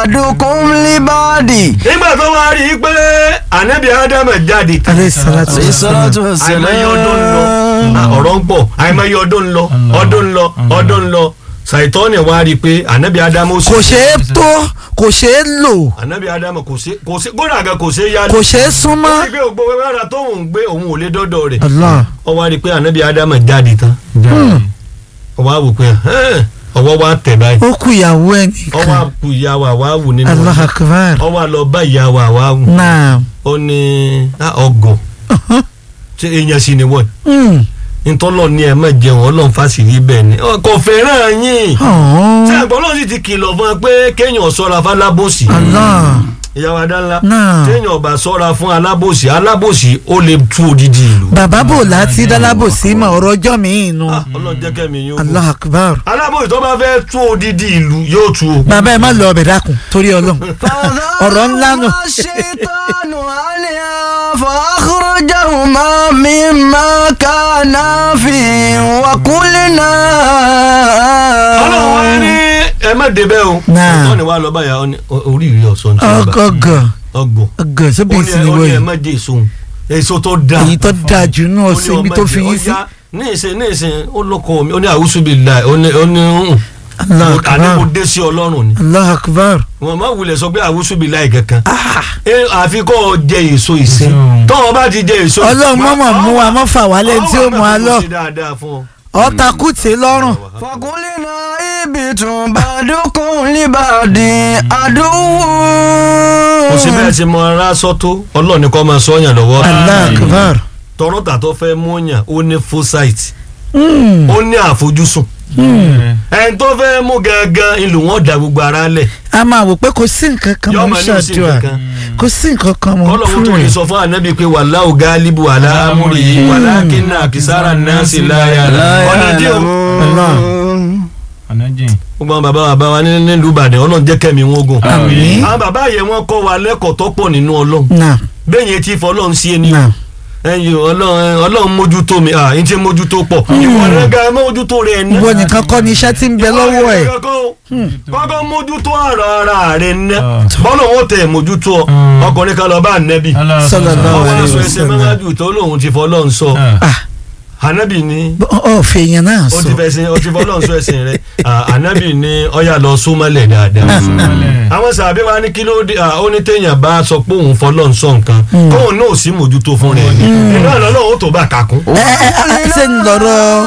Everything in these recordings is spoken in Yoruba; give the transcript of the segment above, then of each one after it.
ba'dukum li ba'di. nígbà tó wá rí i pé ànábì ádámù jáde tán alayhi salatu alayhi salatu wa àìmọye ọdún ń lọ Ah, ọ̀rọ̀ ń pọ̀ àìmọye ọdún ń lọ ọdún ń lọ ọdún ń lọ ṣàìtọ́ni wá rí i pé ànábì ádámù ó sì- kò ṣeé tó kò ṣeé lò ànábì ádámù kò ṣe kò ṣe kódà gan kò ṣe yá kò ṣeé súnmọ́. ó ti gbé ògbó wẹ́wẹ́rà tó ń gbé òun ò lè dọ́dọ̀ rẹ̀ Allah ó wá rí i pé ànábì ádámù jáde tán ó wá wò pé "Hẹ́n." ọwọ́ wa tẹ̀ báyìí ó kú ìyàwó ẹ̀ ó wá nìkan kú ìyá wa wá wù nínú Allah ọdún. akbar ó wá lọ bá ìyá wa wá wù naam ó ní "Ah, ọgọ ṣé èèyàn sì ni wọ́n Mm. ntọ́lọ́ ni ẹ má jẹun ọlọ́run fásitì bẹ́ẹ̀ ni kò fẹ́ràn yín Ọ̀hún. tí àgbọ̀n náà sì ti kìlọ̀ fún ẹ pé kéèyàn ṣọ́ra fún alábòsí Allah ìyàwó adánlá Náà. téèyàn ọba ṣọ́ra fún alábòsí alábòsí ó lè tú odidi ìlú. bàbá bò láti dálábòsí mọ ọ̀rọ̀ ọjọ́ mi inú Ah, ọlọ́run jẹ́ kẹ́mi yín ó Allah gùn. akbar alábòsí tó bá fẹ́ tú odidi ìlú yóò tú o. bàbá ẹ má lọ ọbẹ̀ dákun torí ọlọ́run ọ̀rọ̀ ńlá nù. الشيطان عنها فأخرجهما مما كانا فيه وقلنا ọlọ́run wá ní ẹ má débẹ̀ o. Náà. ọ̀tọ́ ni wàá lọ báyà ọ ní oríire ọ̀sán tí wọ́n bá ọgọgọ ọgbọ̀n. ọgọ sóbì ó ní sí ni ẹ- ó ní ẹ wọ́n má jẹ èso òun. èso tó dáa. èyí tó dáa jù nù ó ní ọ̀sẹ̀ ibi ọmọ tó jẹ, fi yín ó sí. yá, ní ìsìn ní ìsìn ó lọkọ mi ó ní àwùsù bíi láì ó ní ó ní hùn. Allah àní mo akbar dé sí ọlọ́run ni Allah akbar wọn máa wulẹ̀ sọ pé àwùsù bíi láì kankan. ẹ àfi kọ́ ọ jẹ èso ìsìn Èso. tọ́wọ́ bá ti jẹ èso. ọlọ́run mọ̀mọ́ mú wa mọ́ fà wálé tí ó mú wa lọ ó ṣe dáadáa fún ọ. ọ̀tàkùtì lọ́rùn فقلنا اهبطوا بعضكم لبعض عدو kò sí bẹ́ẹ̀ ṣe mọ ara sọ tó ọlọ́run ni kò máa sọ yàn lọ́wọ́. Allah akbar tọrọ tàtọ́ fẹ́ mú yàn ó ní foresight Mm. ó ní àfojúsùn ẹni tó fẹ́ mú gangan ìlú wọn da gbogbo ara lẹ̀ a máa wò pé kò sí nǹkan kan Yọ́ mọ́ máa ní kò sí ṣàdúrà nǹkan kan. kò sí nǹkan kan mọ́ kọ́lọ́hún tó lè sọ fún ànábì pé wallahu galibu ala amrihi walakinna akisara nasi la ya'lamun ọ̀nà dí o Allah. ọ̀nàjìn gbogbo àwọn bàbá bàbá wa ní- nílùú Ìbàdàn ọlọ́run jẹ́ kẹ́mi wọn gùn Àmín. àwọn bàbá yẹn wọ́n kọ́ wa lẹ́kọ̀ọ́ tó pọ̀ nínú ọlọ́run náà bẹ́ẹ̀ yẹn ti fọ́ ọlọ́run sí ẹni náà ẹyin ọlọ́run ọlọ́run mójútó mi ah n ti mójútó pọ̀ ìwọ rẹ̀ga mójútó rẹ̀ ná. ìwọ nìkan kọ́ ni iṣẹ́ tí ń bẹ lọ́wọ́ ẹ̀ kọ́kọ́ mójútó ọ̀rọ̀ ara rẹ̀ ná Ah. bọ́lá òun tẹ̀ mójútó ọ Mm. ọkùnrin kan lọ bá nẹ́bí Sallallahu ọwọ́ alaihi aṣọ ẹsẹ̀ wasallam. mẹ́wájú tó lóun ti fọ́ ọlọ́run sọ ah ànábì ni ọ̀ fèèyàn náà ó sọ ti fẹ́ sin ó ti fọ́ ọlọ́run sọ ẹsẹ̀ rẹ̀ Ah, ànábì ni ọ̀yà lọ súnmọ́lẹ̀ dáadáa àwọn sàbẹ̀ wa ní kí ló dé ah, ó ní téèyàn bá sọ pé òun fọlọ́run sọ nǹkan kóun náà sì mójútó fún rẹ̀ ni ìlú àná náà ó tó bá kakún. ẹ ẹ ẹ ṣe ń lọ́rọ̀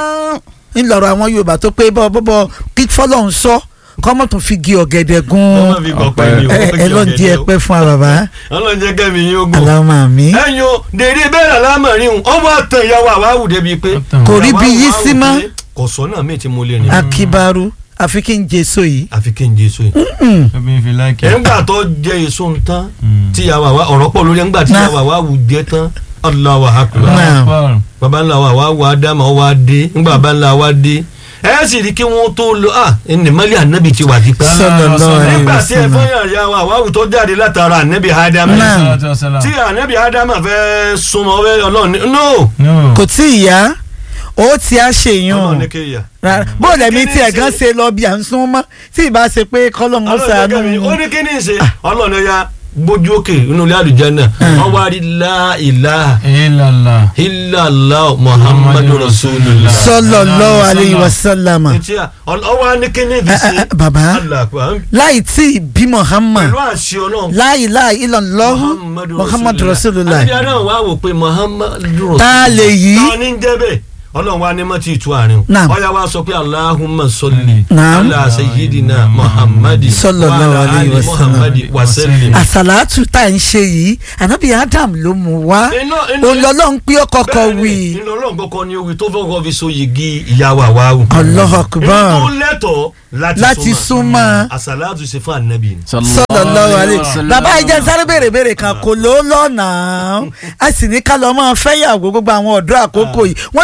ń lọ́rọ̀ àwọn Yorùbá tó pé bọ́ bọ́bọ́ kí fọlọ́run sọ kọ́mọ̀ tó fi gi ọ̀gẹ̀dẹ̀ Ọmọ gún fi gbọ́ pẹ́ ni o. ẹ ẹ ló ń di ẹpẹ́ fún wa bàbá ọlọ́run jẹ́ kẹ́mi yín ogun. aláwọ̀ mi ẹ̀yin o dèrè bẹ́ẹ̀ lálámọ̀rin o ọmọ àtàn ìyàwó àwáwù débi pé. Kò rí bí yí sí mọ́. kò sọ́nà míì tí mo lè rìn. akibaru àfi kí n jẹ èso yìí àfi kí n jẹ èso yìí. obìnrin fi láìkẹ́. ẹ̀ńgbà tó jẹ èso ń tán tí ìyàwó àwa ọ̀rọ̀ pọ̀ lórí ẹ̀ńgbà tí Náà. ìyàwó àwáwù jẹ tán Allahu akbar. Náà. baba ńlá wa àwáwù ádámà ó wá dé ńgbà baba ńlá wa dé ẹ sì rí kí wọ́n tó lọ à ẹnì mọ́lẹ̀ ànábì ti wà tipẹ́. sallallahu alaihi nígbà tí ẹ wasallam fọyàn ìyàwó àwáwù tó jáde látara ànábì ádámà Náà. tí ànábì ádámà fẹ́ súnmọ́ fẹ́ ọlọ́run ní no kò tí ì yá ó ti á ṣe ọlọ́run ní yàn kéèyàn. rárá bó lẹ́mí Kí ni tí ẹ̀ ṣe? gan ṣe lọ bí à ń sún mọ́ tí ì bá ṣe pé kọ́lọ́mù ọlọ́run ṣàánú jẹ́ kẹ́mi ó ní kí ni ṣe ọlọ́run ya gbójú òkè nínú ilé àlùjánnà wọ́n wá rí la ilaha ilàlá. illallah muhammadu rasulullah. sallallahu alaihi wasallam etí à ọwọ́ á ní kí ni fi Eh, eh, ṣe. bàbá Allah akbar. láì tí ì bí Muhammad pẹ̀lú àṣẹ ọlọ́run. láì láì illallahu Muhammadu rasulullah àbí adáhùn wá wò pé muhammadu tá a lè yí ta ni ń jẹ́ bẹ́ẹ̀ ọlọ́run wa ní mọ́ ti tu àárín o Naam. ọ̀yà wa sọ pé allahumma salli Naam. ala sayyidina muhammadi Sallallahu wa ala alayhi ali wa sallam. muhammadi wa sallim. àsàlátù tá à ń ṣe yìí ànábì Adam ló mú wá Iná- iná- olọ́lọ́run pé ó kọ́kọ́ Bẹ́ẹ̀ni, wí inú ọlọ́run kọ́kọ́ ni owí tó fọ́kọ́ fi so yìgì ìyàwó àwáwù. Allahu akbar èyí tó lẹ́tọ̀ọ́ láti láti súnmọ́ súnmọ́ àsàlátù ṣe fún ànábì ni. sallallahu alaihi bàbá ìjẹ sáré béèrè béèrè kan kò ló lọ́nà a sì ní ká lọ́ máa fẹ́yàwó gbogbo àwọn ọ̀dọ́ àkókò yìí wọ́n ti gbà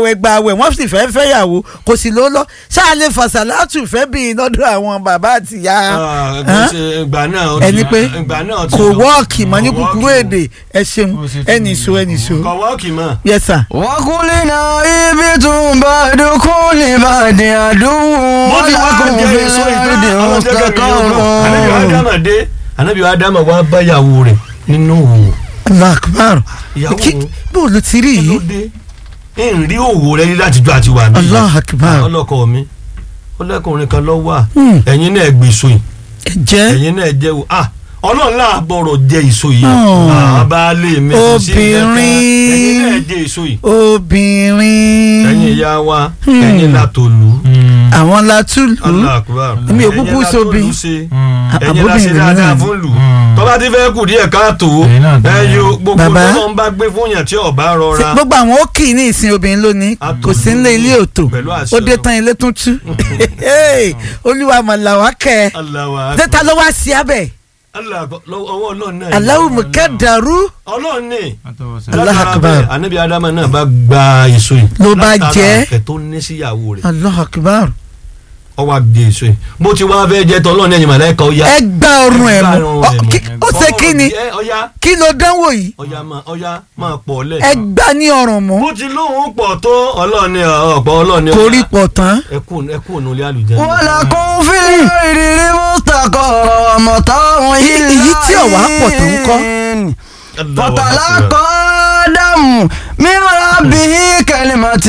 gbàwẹ̀ gbàwẹ̀ wọ́n sì fẹ́ fẹ́yàwó kò sì ló lọ ṣáà lè fàṣàlátù fẹ́ bí lọ́dọ̀ àwọn bàbá àti ìyá Ah, kò Hàn? ṣe- ìgbà náà ó ti- ẹni pé ìgbà náà ti kò lọ. wọ́ọ̀kì mọ́ ní Kò kúkúrú wọ́ọ̀kì èdè ẹ ṣeun Ó ṣe tún ẹnì so ẹnì so kò wọ́ọ̀kì mọ́. yes sir. وقلنا اهبطوا بعضكم لبعض عدو bó ti wá ولكم jẹ في èso ìtàn الأرض àwọn jẹ́gẹ́ mi yóò lọ anabi مستقر adama dé anabi adama wá báyàwó rẹ̀ nínú òwò allah akbar ìyàwó kí òun bó ló ti rí kí ló yìí dé ń rí òwò rẹ̀ rí láti jọ àti wà níbí allah akbar ọlọ́kọ mi ọlọ́kùnrin kan lọ wà Hmm. ẹ̀yin náà gbèsò yìí ẹ jẹ́ ẹ̀yin náà jẹ́ o ah ọlọ́run náà gbọ́rọ̀ jẹ èso yìí Oh. ah baálé mi kò sí nǹkan kan. Obìnrin. ẹ̀yin náà jẹ èso yìí obìnrin ẹ̀yin ìyá wa Hmm. ẹ̀yin látòlú àwọn látúlù Allah akbar Èmi ò ẹ̀yin kúkú látòlú sóbi. ṣe Ah, ẹ̀yin la ṣe àbóbìnrin dáadáa náà. fún lù Hmm. tọ́ba ti fẹ́ kù díẹ̀ káàtó Ẹ̀yin náà tó ẹ̀yin yẹ. gbogbo Bàbá. tó ń bá gbé fún yàn tí ọba Ṣé rọra gbogbo àwọn ó kì í ní ìsìn obìnrin lónìí Àtòlù. kò sí nílé ilé òtò Pẹ̀lú àṣẹ ó dé Ọlọ́run. tán ilé tún tú Hey, olúwa mọ̀làwá kẹ́ ẹ aláwa tẹ́ta ló wá sí abẹ́ ọwọ́ ọlọ́run náà aláwù mọ̀kẹ́dàrú ọlọ́run ní Allah látara akbar. bẹ́ẹ̀, anabi adama náà bá gba èso yìí Ló bá látara jẹ. ìfẹ́ tó ní síyàwó rẹ̀ allah akbar ó wá gbé èso yìí bó ti wá fẹ́ jẹ tọ́ ọlọ́run ẹ̀yìn màláìka ó yá ẹ gbá ọrùn ẹ̀ Ẹ gbá mú ọrùn Ọ, ẹ̀ mú. kí- ó ṣe kí ni Ẹ, ọya kí ló dánwò yìí ọya máa ọya máa pọ̀ lẹ̀ ẹ gbá ní ọrùn mú bó ti lóun pọ̀ tó ọlọ́run ní ọ̀pọ̀ ọlọ́run ní kò rí pọ̀ tán ẹkú ẹkú ònú ilé àlùjá ولكم في الأرض مستقر ومتاع إلى èyí tí ọ̀wá pọ̀ tó ń kọ́. حين. فتلقى آدم من ربه كلمة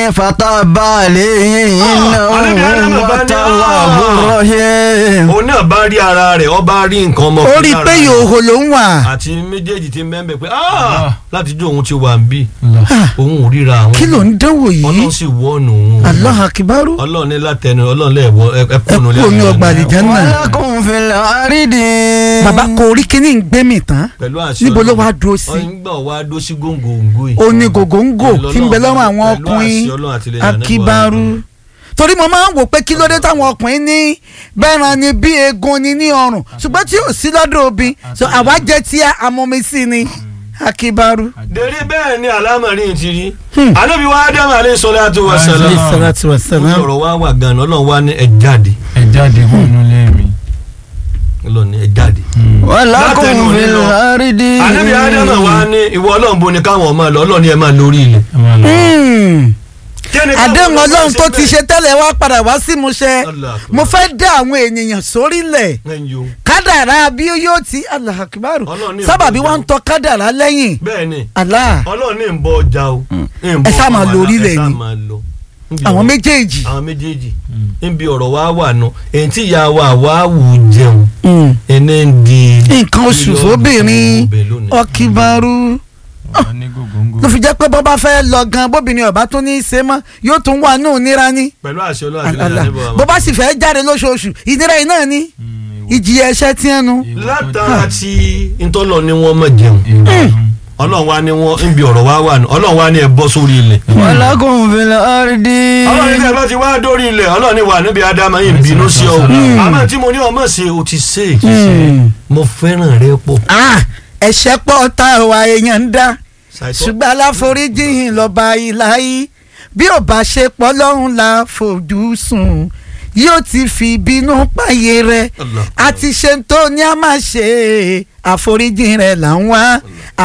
فتاب عليه Ah, Ànábì Ádámù إنه bá هو ní, التواب ah. الرحيم òun náà bá rí ara rẹ̀ ó bá rí nǹkan ó ọmọkùnrin rí i lára pé rẹ̀. yòòhò ló ń wà àti méjèèjì ti mẹ́mbẹ̀ pé Ah. láti jó òun ti wà ń bí Ah, òun ò ríra àwọn kí ló ń dánwò yìí ọlọ́run sì wọ́ọ̀nù òun allah akibaru ọlọ́run ní látẹnu ọlọ́run lẹ́ẹ̀wọ́ ẹ kú omi ọgbà àlìjánná ولكم في الأرض bàbá kò rí kíní ń gbé mi tán pẹ̀lú àṣẹ níbo ló Ọlọ́run. wá dúró sí ọyìn gbà wá dó sí góńgóńgó yìí ó ní gògóńgò Pẹ̀lú tí ń bẹ lọ́rùn àwọn Ọlọ́run, pẹ̀lú ọkùnrin àṣẹ Ọlọ́run àti ilẹ̀ Ànábì wa. akibaru torí mo máa ń wò pé kí ló dé táwọn ọkùnrin ní bẹ́ẹ̀ràn ni bí eegun ni ní ọrùn ṣùgbọ́n tí ò sí lọ́dọ̀ obìn so àwa jẹ́ tí amọ̀mísí ni akibaru. dèrè bẹ́ẹ̀ ni àlámọ̀rí ti rí Hmm. Ànábì wa Ádámù alayhi salatu wa Alayhi salam salam. salatu wa ó salam. sọ̀rọ̀ wá wà gan-an ọlọ́run wá ní ẹ jáde ẹ jáde kó inú ilé mi. ọlọ́run ní ẹ jáde. ولكم látẹnu في òní lọ. الأرض Ànábì Ádámù wa ní ìwọ ọlọ́run bo ni káwọn máa lọ ọlọ́run ní ẹ máa lórí ilẹ̀. ẹ máa lọ. Hmm. Kí ni káwọn àdéhùn máa ọlọ́run tó ṣe ti bẹ́ẹ̀? ṣe tẹ́lẹ̀ wá padà wá sí ìmúṣẹ Allah akbar. mo fẹ́ dá àwọn ènìyàn sórílẹ̀ Ẹ̀yin o. kádàrá bí yóò ti Allah akibaru Ọlọ́run ní sábàbí ìbọn wọn ń tọ kádàrá lẹ́yìn bẹ́ẹ̀ ni Allah ọlọ́run ní ń bọ ọjà o. ń bọ Ẹ sá máa ọmọ lọ àlá, orílẹ̀ ẹ sá ni. máa lọ. Níbi àwọn ọ̀rọ̀- méjèèjì. àwọn méjèèjì níbi ọ̀rọ̀ wa wà nù èyí tí ìyá wa wà wù jẹun Hmm. ẹni ń di. nǹkan oṣù fóbìnrin obìnrin lónìí. ọkìbaru ọ̀rọ̀ ní gògóńgò. ló fi jẹ́ pé bọ́ bá fẹ́ lọ gan bóbìnrin ọba tún ní í ṣe mọ́ yóò tún wà nù níra ní pẹ̀lú àṣẹ ọlọ́run àti Allah. ilẹ̀ àdébọ̀ bó bá sì fẹ́ jáde lóṣooṣù ìnira yìí náà ní Hmm, ìwọ- ìjìyà ẹ̀ṣẹ̀ tí ẹnu. ìwọ tó látara tí ntọ́lọ̀ ni wọ́n mọ̀ jẹun ìwọ ọlọ́run wa ni wọ́n ń bi ọ̀rọ̀ wa wà nù ọlọ́run wa ni ẹ bọ́ sórí ilẹ̀. ولكم في الأرض ọlọ́run ní bá ti wá dórí ilẹ̀ ọlọ́run ní wà níbi adama yìí ń bínú sí ọ Mm. àmọ́ tí mo ní ọmọ ṣe o ti ṣe Hmm. mo fẹ́ràn rẹ pọ̀. Ah, ẹ̀ṣẹ̀ pọ̀ tá àwa èèyàn ń dá Ṣàìtọ́- ṣùgbọ́n aláforíjìn lọ́ba ìláyé bí ò bá ṣe pọ̀ lọ́hùn la fojú sùn yóò ti fi ìbínú páyé rẹ̀ Allah. àti ṣe tó ní a máa ṣe àforíjìn rẹ̀ là ń wá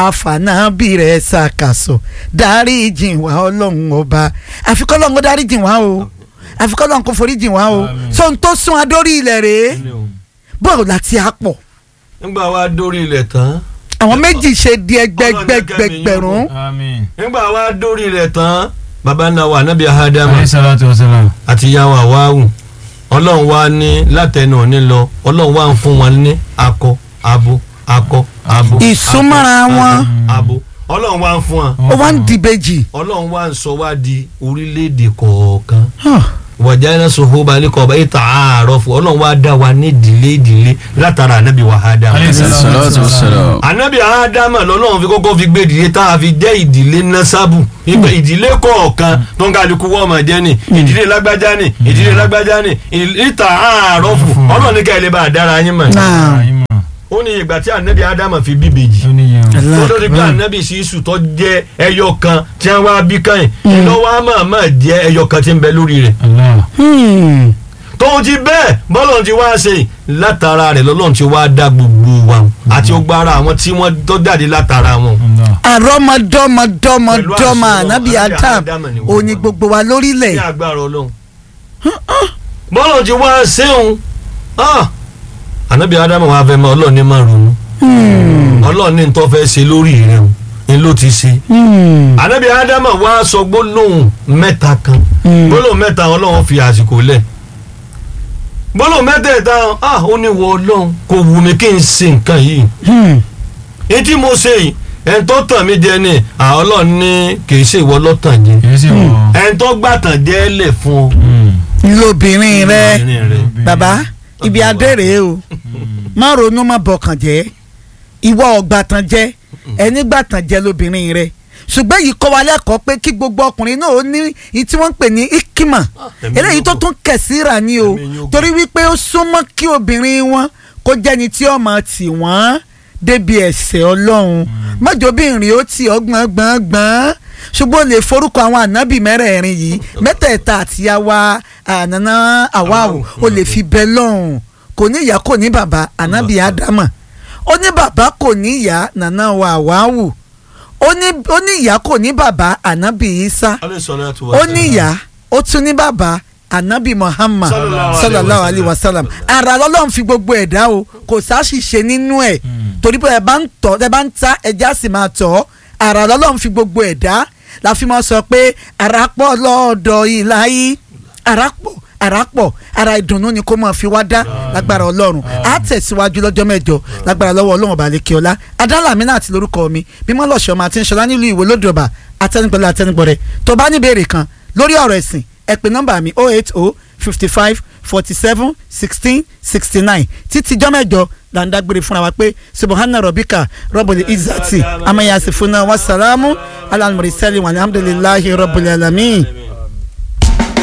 àfànàbí rẹ̀ ṣàkàṣọ dáríjìn wá ọlọ́run ọba àfikọ́ ọlọ́run kó dáríjìn wá o àfikọ́ ọlọ́run kó foríjìn wá o Àmín. sóhun tó sún adórí ilẹ̀ rèé bọ́ọ̀ láti àpọ̀ nígbà wa dórí ilẹ̀ tán àwọn méjì ṣe di Ọlọ́run jẹ́ kẹ́mi ẹgbẹgbẹgbẹ̀rún àmín. nígbà wa dórí ilẹ̀ tán baba ńlá wa anabi ahadama alayhi salatu wa salam. àti ìyá wa wáwù ọlọ́run wa ní látẹnu òní lọ ọlọ́run wa ń fún wọn ní akọ abo akọ abo. Ìsúnmọ́ra akọ, wọn. abo, abo ọlọ́run wa ń fún wọn ó wá ń dìbejì. ọlọ́run wa ń sọ wá di orílẹ̀-èdè kọ̀ọ̀kan wàjà iná sọ̀hó balẹ̀ kọ̀ báyìí tà àárọ̀ fún ọlọ́run wa dá wa ní ìdílé ìdílé látara anabi wa ádámù. alayhi salatu wa salam. anabi ádámù lọ́lọ́run fi kọ́kọ́ fi gbé ìdílé tá a fi jẹ́ ìdílé nasabu ìgbà ìdílé kọ̀ọ̀kan tó ń kálukú wọ́n máa jẹ́ ni ìdílé lágbájá ni ìdílé lágbájá ni ìta àárọ̀ fún ọlọ́run ní ká ẹ lè bá a dára yín mọ̀. Náà. Àyìn mọ̀. ó ní ìgbà tí anabi adama fi bí ìbejì ó níye o. Allah tó lórí pé akbar. anabi sísù tó jẹ́ ẹyọ kan tí wọ́n wá bí káyìn iná wa máa máa jẹ́ ẹyọ kan tí ń bẹ lórí rẹ̀ Allah. Hmm. tóun ti bẹ́ẹ̀ bọ́lọ̀ ti wá ṣe látara rẹ̀ lọ́lọ́run ti wá dá gbogbo wa àti ó gbára àwọn tí wọ́n tó jáde látara wọn. Allah. àrọ́mọdọ́mọdọ́mọ Ọlọ́run, ànábì ànábì Adam Ádámù ni wọ́n òní wà. gbogbo wa lórílẹ̀ ní agbára ọlọ́run. bọ́lọ̀ ti wá ṣéun ànábì ádámù wa fẹ́ mọ ọlọ́run ní máa ronú ọlọ́run ní tó fẹ́ ṣe lórí rẹ̀ o ni ló ti ṣe. Hmm. ànábì ádámù wa sọ gbólóhùn mẹ́ta kan Hmm. gbólóhùn mẹ́ta ọlọ́run fi àsìkò lẹ̀ gbólóhùn mẹ́tẹ̀ẹ̀ta ah ó ní wọ ọlọ́run kò wù mí kí n ṣe nǹkan yìí Hmm. èyí tí mo ṣe yìí ẹni tó tàn mí jẹ ni ah, ọlọ́run ní kì í ṣe ìwọ lọ́tàn jẹ kìí ṣe wọ. ẹni tó gbàtàn jẹ́ lẹ̀ fún ọ. lóbìnrin rẹ obìnrin rẹ. bàbá ibi adé rèé o má ronú má bọkàn jẹ́ ìwọ ọgbàtàn jẹ́ ẹni gbàtàn jẹ́ lóbìnrin rẹ ṣùgbọ́n yìí kọ́ wa lẹ́kọ̀ọ́ pé kí gbogbo ọkùnrin náà ó ní èyí tí wọ́n ń pè ní ikima ẹ̀mí eléyìí tó yóò tún kẹ̀síra ni o Ẹ̀mí yóò torí wípé ó súnmọ́ kí obìnrin wọn kó jẹ́ni tí ó máa tì wọ́n débi ẹ̀sẹ̀ ọlọ́run mọ́jọ́bìnrin ó tì ọ́ gbọ́ngbọ́ngbọ́n ṣùgbọ́n o lè forúkọ àwọn ànábì mẹ́rẹ̀ẹ̀rin yìí mẹ́tẹ̀ẹ̀ta àti àwa ànànà àwáwò o lè fi bẹ lọ́hùn kò ní ìyá kò ní bàbá ànábì ádámà ó ní bàbá kò ní ìyá nànà wa àwáwò ó ní ó ní ìyá kò ní bàbá ànábì isa Alayhi salatu wa ó salam. ní ìyá ó tún ní bàbá anabi muhammad Sallallahu sallallahu alaihi alayhi wa sallam ara lọ́lọ́run fi gbogbo ẹ̀dá o kò sáṣìṣe nínú ẹ̀ torí pé ẹ bá ń tọ́ ẹ bá ń ta ẹja sì máa tọ́ ara lọ́lọ́run fi gbogbo ẹ̀dá la fi máa sọ pé ara pọ̀ lọ́ọ̀dọ̀ ìlàyé ara pọ̀ ara pọ̀ ara ìdùnnú ni kó máa fi wá dá lágbára ọlọ́run á tẹ̀síwájú lọ́jọ́ mẹ́jọ lágbára lọ́wọ́ ọlọ́run ọba lẹ́kẹ́ ọlá adálàmí náà àti lórúkọ mi mímọ́ lọ́sọ̀ máa ti ń ṣọlá nílùú ìwé lódòbà atẹnugbọlẹ atẹnugbọrẹ tó bá ní ìbéèrè kan lórí ọ̀rọ̀ ẹ̀sìn ẹ pè nọ́mbà mi oh eight oh fifty five forty seven sixteen sixty nine títí jọ́mẹ́jọ là ń dágbére fúnra wa pé subahana robika rọ́bùlì izati amayasifuna wasalamu alalmurisali walhamdulilayi rọ́bùlì alamin.